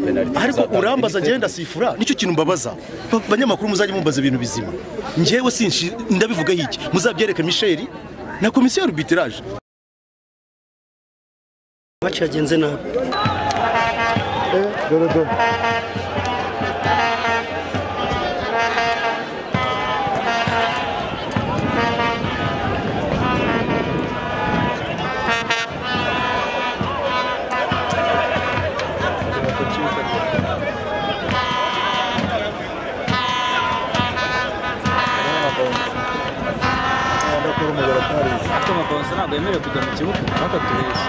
penaliti ariko urambaza njyewe ndasifura nicyo kintu mbabaza Ba- banyamakuru muzajya mumbaza ibintu bizima njyewe sinshi ndabivugaho iki muzabyereke misheri na komisiyo ya arbitrage Amaci yagenze nabi ariko amakonsa ntabwo yemerewe kujya mu kibuga mpaka tubeshye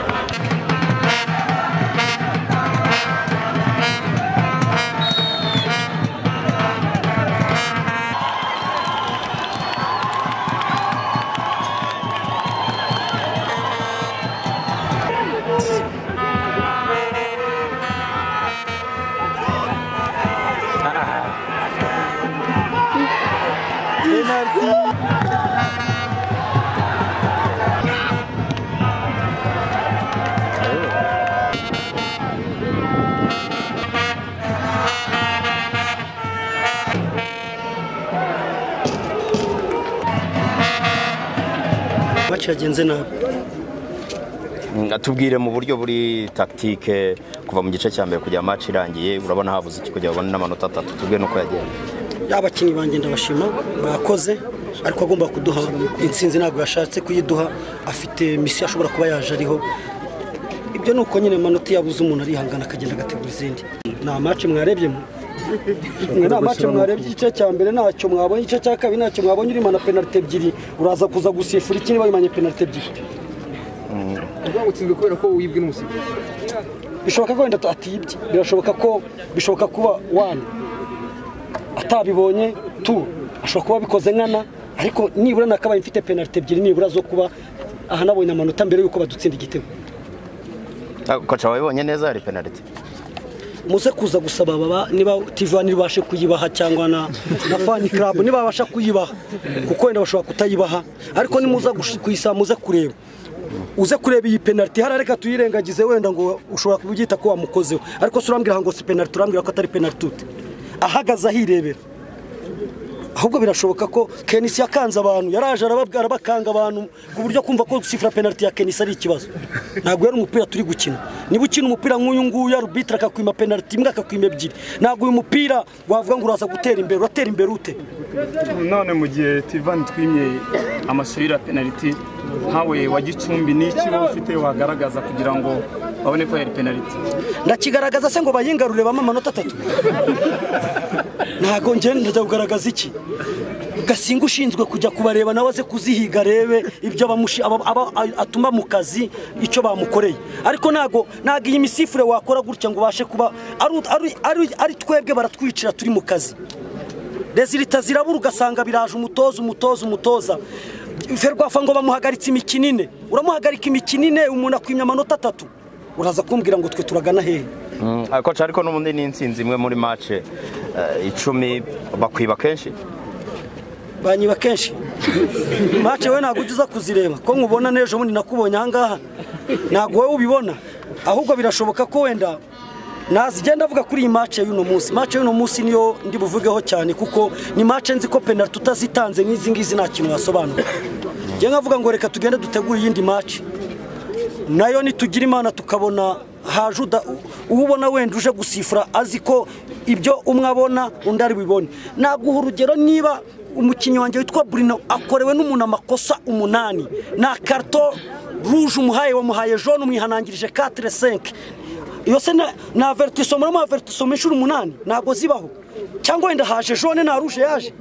amaci yagenze nabi tubwire mu buryo buri tactique kuva mu gice cya mbere kujya match irangiye urabona habuze iki kugira babone n'amanota atatu tubwire n'uko yagenda abakinnyi banjye ndabashima bakoze ariko agomba kuduha intsinzi ntabwo yashatse kuyiduha afite misiyo ashobora kuba yaje ariho ibyo ni uko nyine amanota yabuze umuntu arihangana akagenda agategura izindi ni amaci mwarebyemo mwe nta mace mwarebye igice cya mbere ntacyo mwabonye igice cya kabiri ntacyo mwabonye urimo na penalite ebyiri uraza kuza gusifura ikindi wayimanye penalite ebyiri uvuga ngo utsinzwe kubera ko wibwe n'umusifuzi bishoboka ko wenda atibye birashoboka ko bishoboka kuba wani atabibonye tu ashobora kuba abikoze nkana ariko nibura nakabaye mfite penalite ebyiri nibura zo kuba ahanabonye amanota mbere y'uko badutsinda igitego Ah, koca wabibonye neza hari penaliti muze kuza gusaba baba niba tivani ibashe kuyibaha cyangwa na na fani karabu niba babasha kuyibaha kuko wenda bashobora kutayibaha ariko nimuza gush- kuyisaba muze kureba uze kureba iyi penaliti hariya reka tuyirengagize wenda ngo ushobora kubyita ko wamukozeho ariko si urambwira ngo si penaliti urambwira ko atari penaliti ute ahagaze ahirebera ahubwo birashoboka ko kenisi yakanze abantu yaraje arababwira arabakanga abantu ku buryo kumva ko gusifura penaliti ya kenisi ari ikibazo ntabwo yari umupira turi gukina niba ukina umupira nk'uyu nguyu arubitire akakwima penaliti imwe akakwima ebyiri ntabwo uyu mupira wavuga ngo uraza gutera imbere uratera imbere ute none mu gihe tivani twimye amashuri ya penaliti nkawe wa gicumbi n'iki wowe ufite wagaragaza kugira ngo babone ko yari penaliti ndakigaragaza se ngo bayingarure bamwe amanota atatu ntabwo ngenda ndajya kugaragaza iki gasinga ushinzwe kujya kubareba nawe aze kuzihiga arebe ibyo abamushi- aba- aba- atuma mu kazi icyo bamukoreye ariko ntabwo ntabwo iyi misifure wakora gutya ngo ubashe kuba ari- ari- ari- ari twebwe baratwicira turi mu kazi rezilita zirabura ugasanga biraje umutoza umutoza umutoza ferwafa ngo bamuhagaritse imikino ine uramuhagarika imikino ine umuntu akwimya amanota atatu uraza kumbwira ngo twe turagana hehe Mm, ah, koca ariko n'ubundi n'insinzi imwe muri match eh, icumi bakwiba kenshi banyiba kenshi mace we ntabwo ujya uza kuzireba ko nkubona n'ejo bundi nakubonye ahangaha ntabwo wowe ubibona ahubwo birashoboka ko wenda nazigenda avuga kuri iyi mace y'uno munsi mace y'uno munsi niyo ndi buvugeho cyane kuko ni mace nzi ko penaliti utazitanze nk'izi ngizi nta kintu wasobanura njye nkavuga ngo reka tugende dutegure iyindi mace nayo nitugira imana tukabona haje uda- uwo ubona wenda uje gusifura azi ko ibyo umwe abona undi ari bibone naguha urugero niba umukinnyi wanjye witwa burino akorewe n'umuntu amakosa umunani na karito ruje umuhaye wamuhaye jone umwihanangirije katire senke iyo se na- na veritiso muri ama veritiso inshuro umunani ntabwo zibaho cyangwa wenda haje jone nta ruje yaje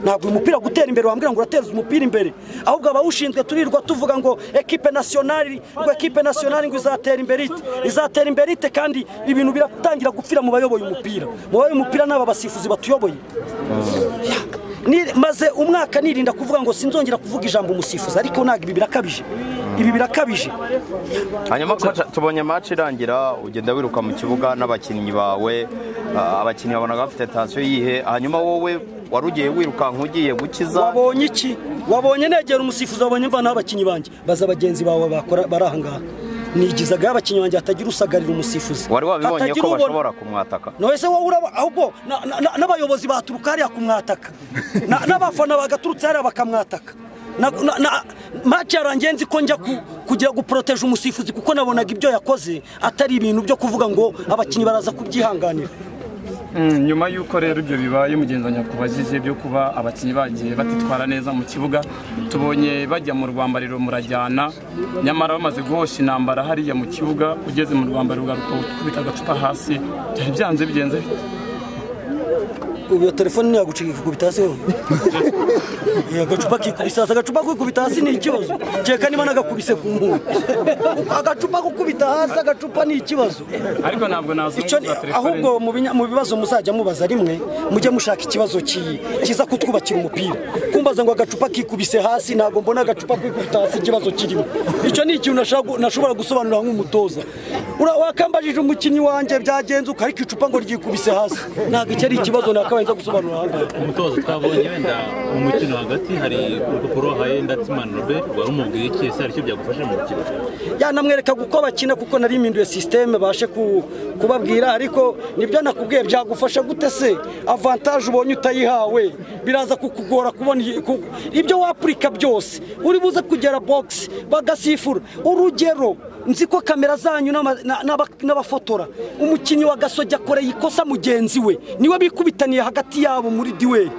ntabwo uyu mupira gutera imbere wambwira ngo urateza umupira imbere ahubwo abawushinzwe turirwa tuvuga ngo ekipe nasiyonari ngo ekipe nasiyonari ngo izatera imbere ite izatera imbere ite kandi ibintu biratangira gupfira mu bayoboye umupira mu bayoboye umupira ni aba basifuzi batuyoboye Ni- maze umwaka nirinda kuvuga ngo sinzongera kuvuga ijambo umusifuzi ariko ntabwo ibi birakabije ibi birakabije hanyuma koca tubonye match irangira ugenda wiruka mu kibuga n'abakinnyi bawe ah, abakinnyi babonaga bafite tensiyo yihe hanyuma wowe wari ugiye wirukanka ugiye gukiza wabonye iki wabonye negera umusifuzi wabonye mvana abakinnyi banjye baza bagenzi bawe bakora bari ahangaha nigizagaho abakinnyi banjye hatagira usagarira umusifuzi wari wabibonye Hatagira ko ubona. bashobora kumwataka none se wowe uraba ahubwo na- na- na- n'abayobozi baturuka hariya kumwataka Na- n'abafana bagaturutse hariya bakamwataka Na- na- na- maci yarangiye nzi ko njya ku- kugira guporoteje umusifuzi kuko nabonaga ibyo yakoze atari ibintu byo kuvuga ngo abakinnyi baraza kubyihanganira Mm, nyuma y'uko rero ibyo bibaye mugenzi wanjye akubajije byo kuba abakinnyi bagiye batitwara neza mu kibuga tubonye bajya mu rwambariro murajyana nyamara bamaze guhosha intambara hariya mu kibuga ugeze mu rwambariro ugaruka ukubita agacupa hasi byari byanze bigenze bite? ubu iyo telefone ntiyagucika ikikubita hasi wowe Eh, agacupa kikubise hasi agacupa kikubita hasi ni ikibazo kereka niba nagakubise ku muntu agacupa gukubita hasi agacupa ni ikibazo ariko ntabwo icyo ni nazunguza telefone ahubwo mu binya- mu bibazo muzajya mubaza rimwe mujye mushaka ikibazo ki- kiza kutwubakira umupira kumbaza ngo agacupa kikubise hasi ntabwo mbona agacupa kikubita hasi ikibazo kirimo icyo ni ikintu nashaka gu- nashobora gusobanura nk'umutoza Ura- wakambajije umukinnyi wanjye byagenze ukarika icupa ngo ryikubise hasi ntabwo icyo ari ikibazo nakabaye nza gusobanura ahangaha umutoza twabonye wenda mu mukino hagati hari urupapuro wahaye ndatimani robert wari umubwiye iki ese hari icyo byagufasha mu mukino yanamwerekaga uko bakina kuko nari mpinduye sisiteme bashe ku- kubabwira ariko nibyo nakubwiye byagufasha gute se avantaje ubonye utayihawe biraza kukugora kubona iyi- ku- ibyo wapurika byose uri buze kugera bogisi bagasifura urugero nzi ko kamera zanyu n'ama- na- n'aba- n'abafotora umukinnyi wa gasogi akoreye ikosa mugenzi we niwe bikubitaniye hagati yabo muri diweri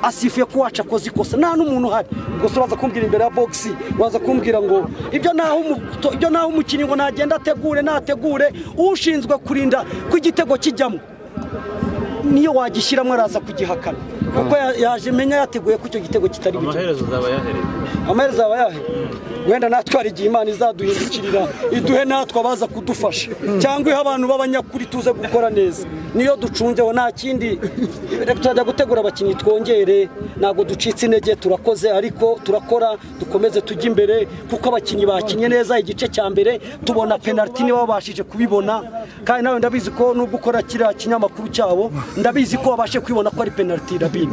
asifuye ko wacu akoze ikosa nta n'umuntu uhari ubwo se uraza kumbwira imbere ya bogisi uraza kumbwira ngo ibyo naho umuto- ibyo naho umukinnyi ngo nagenda ategure nategure ushinzwe kurinda ko igitego kijyamo niyo wagishyiramo araza kugihakana kuko ya- yaje menya yateguye ko icyo gitego kitari bucye amaherezo uzaba yahereye amaherezo aba yahe wenda natwara igihe imana izaduhindukirira iduhe natwe abaza kudufasha cyangwa ihe abantu b'abanyakuri tuze gukora neza niyo ducunzeho nta kindi reka tuzajya gutegura abakinnyi twongere ntabwo ducitse intege turakoze ariko turakora dukomeze tujye imbere kuko abakinnyi bakinnye neza igice cya mbere tubona penaliti niba babashije kubibona kandi nawe ndabizi ko nubwo ukora kiriya kinyamakuru cyabo ndabizi ko wabashe kubibona ko ari penaliti rabine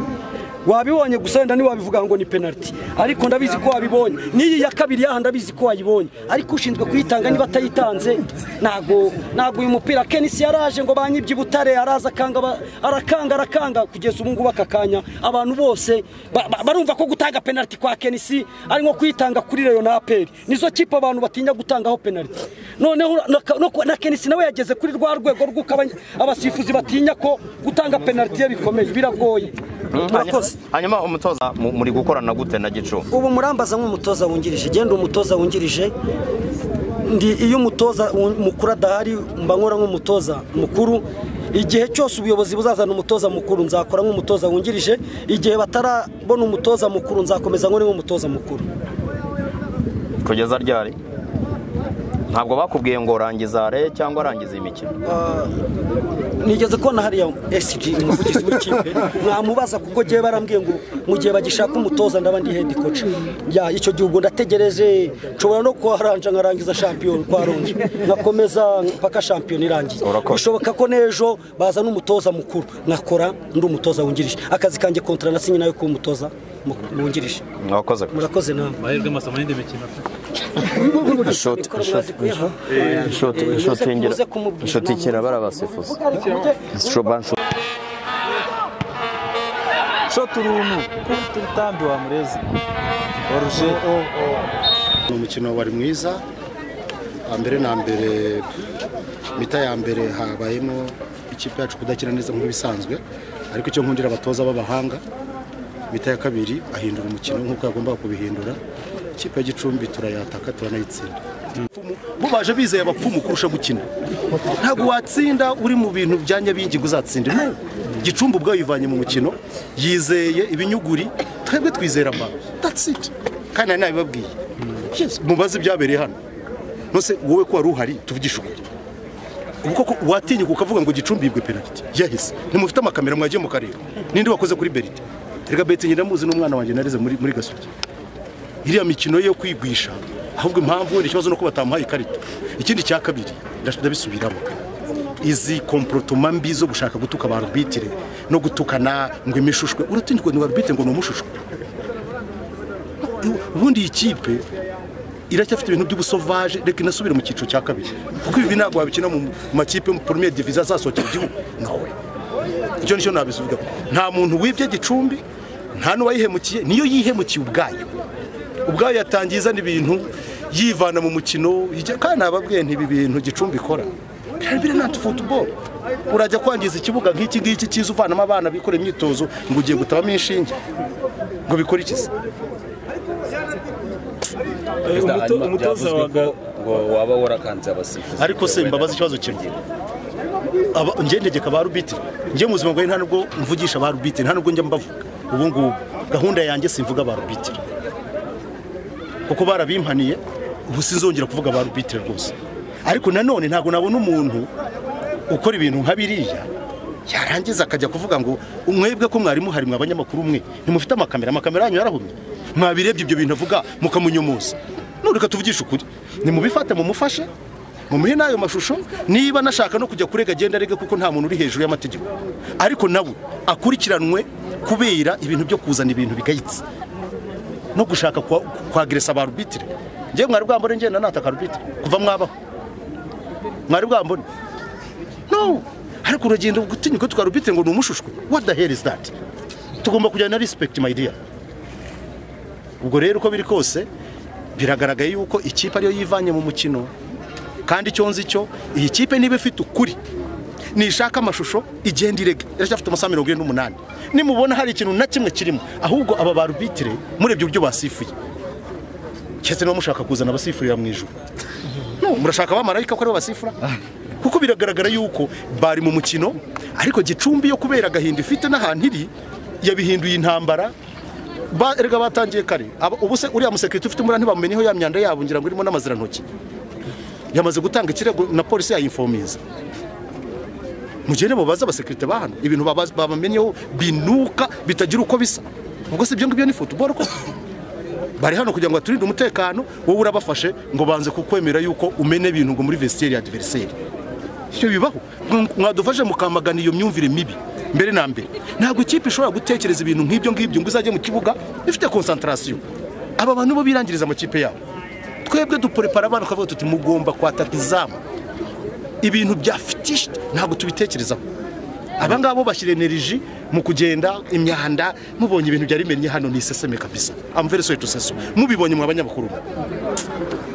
wabibonye gusa wenda ntiwabivuga ngo ni penaliti ariko ndabizi ko wabibonye n'iyi ya kabiri yaha ndabizi ko wayibonye ariko ushinzwe kuyitanga niba atayitanze ntabwo ntabwo uyu mupira kenisi yaraje ngo banyibye i butare araza akanga ba- arakanga arakanga kugeza ubu ngubu aka kanya abantu bose ba- ba- barumva ko gutanga penaliti kwa kenisi ari nko kuyitanga kuri reyo na aperi nizo kipe abantu batinya gutangaho penaliti noneho na- no- na kenisi nawe yageze kuri rwa rwego rw'uko abanya- abasifuzi batinya ko gutanga penaliti ye bikomeye biragoye murakoze hanyuma umutoza mu- muri gukorana gute na gicu ubu murambaza nk'umutoza wungirije genda umutoza wungirije ndi iyo umutoza wu- mukuru adahari mba nkora nk'umutoza mukuru igihe cyose ubuyobozi buzazana umutoza mukuru nzakora nk'umutoza wungirije igihe batarabona umutoza mukuru nzakomeza nkore nk'umutoza mukuru kugeza ryari ntabwo bakubwiye ngo rangiza re cyangwa rangiza iyi mikino nigeze kubona hariya SG umuvugizi w'ikipe mwamubaza kuko ngewe barambwiye ngo mu gihe bagishaka umutoza ndaba ndi head coach ya icyo gihe ubwo ndategereje nshobora no kuharanja nkarangiza shampiyona kwa ronje nkakomeza mpaka shampiyona irangiye Urakoze. bishoboka ko n'ejo bazana umutoza mukuru nkakora ndi umutoza wungirije akazi kanjye kontara nasinye nayo kuba umutoza mu- wungirije mwakoze murakoze namwe amahirwe amasomo y'indi mikino shoti Mikoro mwazi kuyiha? shoti Eh, shoti muze- ngira muze kumubwira. shoti kira barabasifuza shoban shoti shoti uruntu turitambi wa murezi warushe ni umukino wari mwiza mbere na mbere mita ya mbere habayemo ikipe yacu kudakina neza nk'ibisanzwe ariko icyo nkundira abatoza b'abahanga mita ya kabiri ahindura umukino nk'uko yagombaga kubihindura ikipe ya gicumbi turayataka turanayitsinda bo baje bizeye abapfumu kurusha gukina ntabwo watsinda uri mu bintu bya nyabingi ngo uzatsinde no gicumbi ubwayo yivanye mu mukino yizeye ibinyuguri twebwe twizera mba that's it kandi nari nabibabwiye Yes, mubaze ibyabereye hano nose wowe ko wari uhari tuvugisha ukuri ubu koko watinyuka ukavuga ngo gicumbi yibwe penaliti yahise ntimufite amakamera mwagiye mu karere ninde wakoze kuri berite reka berite njye ndamuzi n'umwana wanjye narize muri muri gasogi iriya mikino yo kwigwisha ahubwo impamvu ni ikibazo nuko batamuhaye ikarita ikindi cya kabiri ndash- ndabisubiramo izi komporotoma mbi zo gushaka gutuka ba arubitire no gutukana ngo imishushwe uratinyirwa ni arubitire ngo ni umushushwe ubundi iyi kipe iracyafite ibintu by'ubusovaje reka inasubire mu cyiciro cya kabiri kuko ibi ntabwo wabikina mu makipe mu premier divize azasohokera igihugu nawe icyo nicyo nabivuga nta muntu wibye gicumbi nta n'uwayihemukiye niyo yihemukiye ubwayo ubwayo yatangiye izana ibintu yivana mu mukino ijya- kandi nababwiye ntibi bintu gicumbi ikora birabire nanti futuboro urajya kwangiza ikibuga nk'iki ngiki cyiza uvanamo abana bikora imyitozo ngo ugiye gutabamo inshinge ngo bikore iki se umutoza waga ngo waba warakanze abasifuzi ariko se mbabaza ikibazo kimwe Aba- njye ntegeka ba rubitire njye mu buzima bwawe nta nubwo mvugisha ba rubitire nta nubwo njya mbavuga ubu ngubu gahunda yanjye simvuga ba rubitire kuko barabimpaniye ubu sinzongera kuvuga ba rubitire rwose ariko nanone ntabwo nabona umuntu ukora ibintu nka biriya yarangiza akajya kuvuga ngo mwebwe ko mwarimu hari mwe abanyamakuru mwe ntimufite amakamera amakamera yanyu yarahumye mwabirebye ibyo bintu avuga mukamunyomoza none reka tuvugishe ukuri nimubifate mumufashe mumuhe n'ayo mashusho niba anashaka no kujya kurega agenda arege kuko nta muntu uri hejuru y'amategeko ariko nawe akurikiranwe kubera ibintu byo kuzana ibintu bigayitse no gushaka kwa- kwageresa ba rubitire njyewe mwari bwambone ngenda nataka rubitire kuva mwabaho mwari bwambone no ariko uragenda gutinyuka twa rubitire ngo ni umushushwe what the hell is that tugomba kujyana na respect my dear ubwo rero uko biri kose biragaragaye yuko ikipe ariyo yivanye mu mukino kandi icyo nzi cyo iyi kipe niba ifite ukuri nishaka amashusho igenda irega iracyafite amasaha mirongo irindwi n'umunani nimubona hari ikintu na kimwe kirimo ahubwo aba ba rubitire murebye uburyo basifuye keretse niba mushaka kuzana abasifurira mu ijoro No, murashaka abamarayika ko aribo basifura kuko biragaragara yuko bari mu mukino ariko gicumbi yo kubera agahinda ifite n'ahantu iri yabihinduye intambara Ba- erega batangiye kare Aba- ubu se uriya musekirite ufite umurani bamumenyeho ya myanda yabo ngira ngo irimo n'amazirantoki yamaze gutanga ikirego na polisi yayinfomiza mugende mubaze abasekirite ba hano ibintu baba- babamenyeho binuka bitagira uko bisa ubwo si ibyo ngibyo ni futuboro ko bari hano kugira ngo baturinde umutekano wowe urabafashe ngo banze kukwemera yuko umene ibintu ngo muri vestiaire ya adversaire ibyo bibaho Mwa- mwadufashe mukamagana iyo myumvire mibi mbere na mbere ntabwo ikipe ishobora gutekereza ibintu nk'ibyo ngibyo ngo izajye mu kibuga ifite concentration aba bantu bo birangiriza amakipe yabo twebwe duporepara abana tukavuga tuti mugomba kwataka izamu ibintu bya fitishi ntabwo tubitekerezaho aba ngaba bo bashyira energy mu kugenda imyanda mubonye ibintu byari bimennye hano ni iseseme kabisa amvere soyeto seso mubibonye mu banyamakuru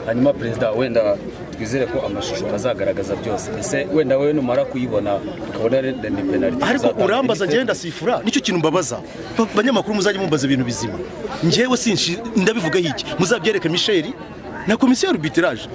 hanyuma perezida wenda twizere ko amashusho azagaragaza byose ese wenda wowe numara kuyibona ukabona rero ni penaliti ariko urambaza ngenda sifura nicyo kintu mbabaza Ba- banyamakuru muzajya mumbaza ibintu bizima njyewe sinshi ndabivuga iki muzabyereke misheri na komisiyo y'arbitrage